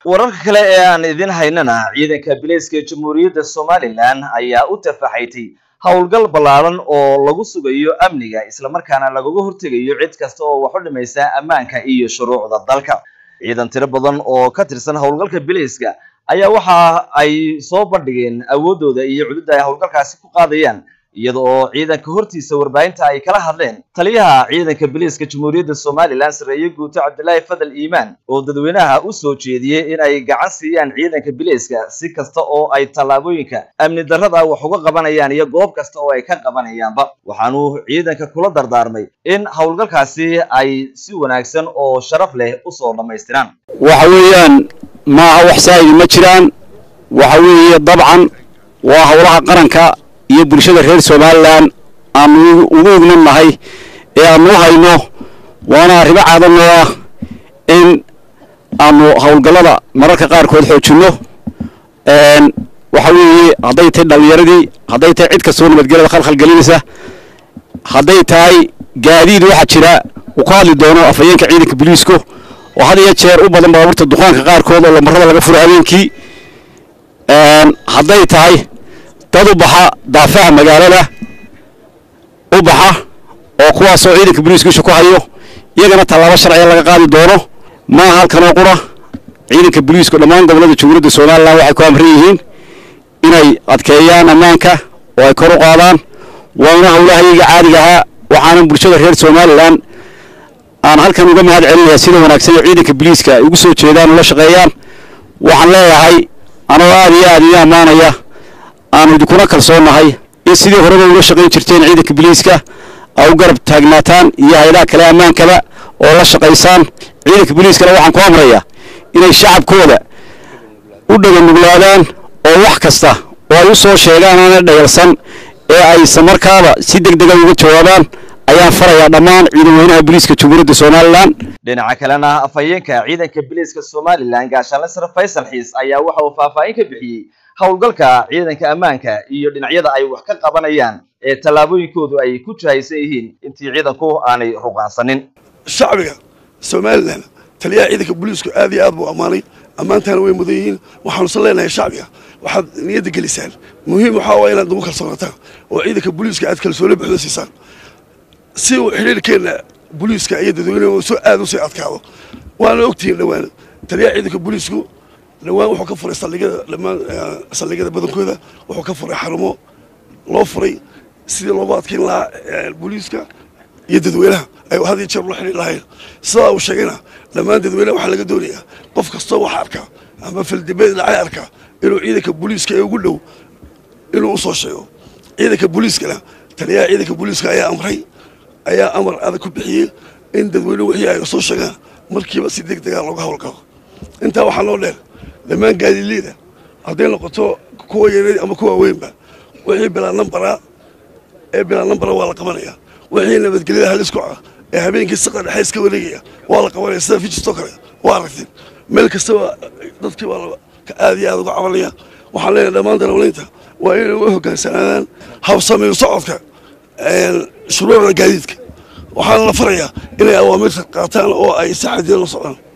wararka kale ee aan idin haynana ciidanka bilayska jamhuuriyadda somalilan ayaa u tafaxaytay howlgal ballaaran oo lagu sugayo amniga islamarkaana lagaga hortegayo cid kasta oo wax u dhimaysa ammaanka iyo shuruucda dalka ciidan tiro badan oo ka tirsan howlgalka bilayska ayaa waxa ay soo bandhigeen awooddooda iyo cududda ay howlgalkaasi ku qaadayaan iyada oo ciidanka hortiisa warbaahinta ay kala hadleen taliyaha ciidanka biliiska jamhuuriyadda somalilan sarreeye guuto cabdilaahi fadal iimaan oo dadweynaha u soo jeediyey in ay gacan siiyaan ciidanka biliiska si kasta oo ay tallaabooyinka amni darrada wax uga qabanayaan iyo goob kasta oo ay ka qabanayaanba waxaanuu ciidanka kula dardaarmay in howlgalkaasi ay si wanaagsan oo sharaf leh usoo dhammaystiraan waxa weeyaan maaha wax saa'idi ma jiraan waxa weeye dabcan waa howlaha qaranka iyo bulshada reer somalilan aanu ugu ignan nahay ee aanu u hayno waana arrimo caadanoo ah in aanu howlgallada mararka qaarkood xoojinno waxa weeye hadday tahay dhallinyaradii hadday tahay cid kastoo nabadgelyada khalkhal gelinaysa hadday tahay gaadiid waxaa jira uu ka hadli doono afhayeenka ciidanka boliisku oo had iyo jeer u badan baabuurta duqaanka qaarkood oo lamarada laga furo habeenkii hadday tahay dad u baxa daafaha magaalada u baxa oo kuwaasoo ciidanka boliiska isha ku hayo iyagana tallaabo sharciga laga qaadi doono maaha halkanoo qura ciidanka boliisku dhammaan gobollada jamhuuriyadda somalilan waxay ku amran yihiin inay adkeeyaan ammaanka oo ay kor u qaadaan waana howlahayaga caadiga ahaa waxaana bulshada reer somalilan aan halkan uga mahad celinayaa sida wanaagsan ee ciidanka boliiska ay ugu soo jeedaan ula shaqeeyaan waxaan leeyahay anoo aad iyo aad iyo ammaanaya aanu idinkuna kalsoonnahay in sidii horeba uga shaqayn jirteen ciidanka boliiska ay u garab taagnaataan iyo hay-adaha kale ammaankaba oo la shaqaysaan ciidanka boliiskana waxaan ku amrayaa inay shacabkooda u dhaganuglaadaan oo wax kasta oo ay u soo sheegaan aana dhayalsan ee ay islamarkaaba si deg dega uga jawaabaan ayaan farayaa dhammaan ciidan weynaha boliiska jamhuuriyadda somalilan dhinaca kalena afhayeenka ciidanka biliiska somalilan gaashaanle sare faysal xiis ayaa waxa uu faahfaahin ka bixiyey howlgalka ciidanka ammaanka iyo dhinacyada ay wax ka qabanayaan ee tallaabooyinkoodu ay ku jahaysan yihiin intii ciidanku aanay ruqaansanin shacbiga somalilan taliyaha ciidanka booliisku aad iyo aad buu ammaanay ammaantaana way mudan yihiin waxaanusan leenahay shacbiga waxaad niyadda gelisaan muhiim waxaa waa inaad nagu kalsoonataan oo ciidanka booliiska aad kalsooni buuxda siisaan si uu xidhiirkeenna booliiska iyo dadweynehu soo aad u sii adkaado waana ogtihiin dhowaan taliyaha ciidanka booliisku dhowaan wuxuu ka furay saldhigyada dhammaan saldhigyada badankooda wuxuu ka furay xarumo loo furay sidii loogu adkeyn lahaa booliiska iyo dadweynaha ay had iyo jeer ula xidhiir lahayn sidaa uu sheegayna dhammaan dadweynaha waxaa laga doonayaa qof kastoo wax arkaa ama fildibeed dhacay arkaa inuu ciidanka booliiska ee ugu dhow inuu usoo sheego ciidanka booliiskana taliyaha ciidanka booliiska ayaa amray ayaa amar adag ku bixiyey in dadweynuhu wixii ay soo sheegaan markiiba si deg degaa looga howlgalo intaa waxaa noo dheer dhammaan gaadiidleyda hadday noqoto kuwa yareed ama kuwa weynba wixii bilaa nambara ee bilaa nambara waa la qabanaya wixii nabadgelyada halis ku ah ee habeenkii siqa dhexe iska wareegaya waa la qabanaya sida fijistoo kale waa aragteen meel kastaba dadkii baa aad iyo aad uga cabanaya waxaan leenahay dhammaan darawliinta waa inay u hogaansanaadaan habsamayn socodka shuruucda gaadiidka waxaana la farayaa inay awaamirta qaataan oo ay si xadidan la socdaan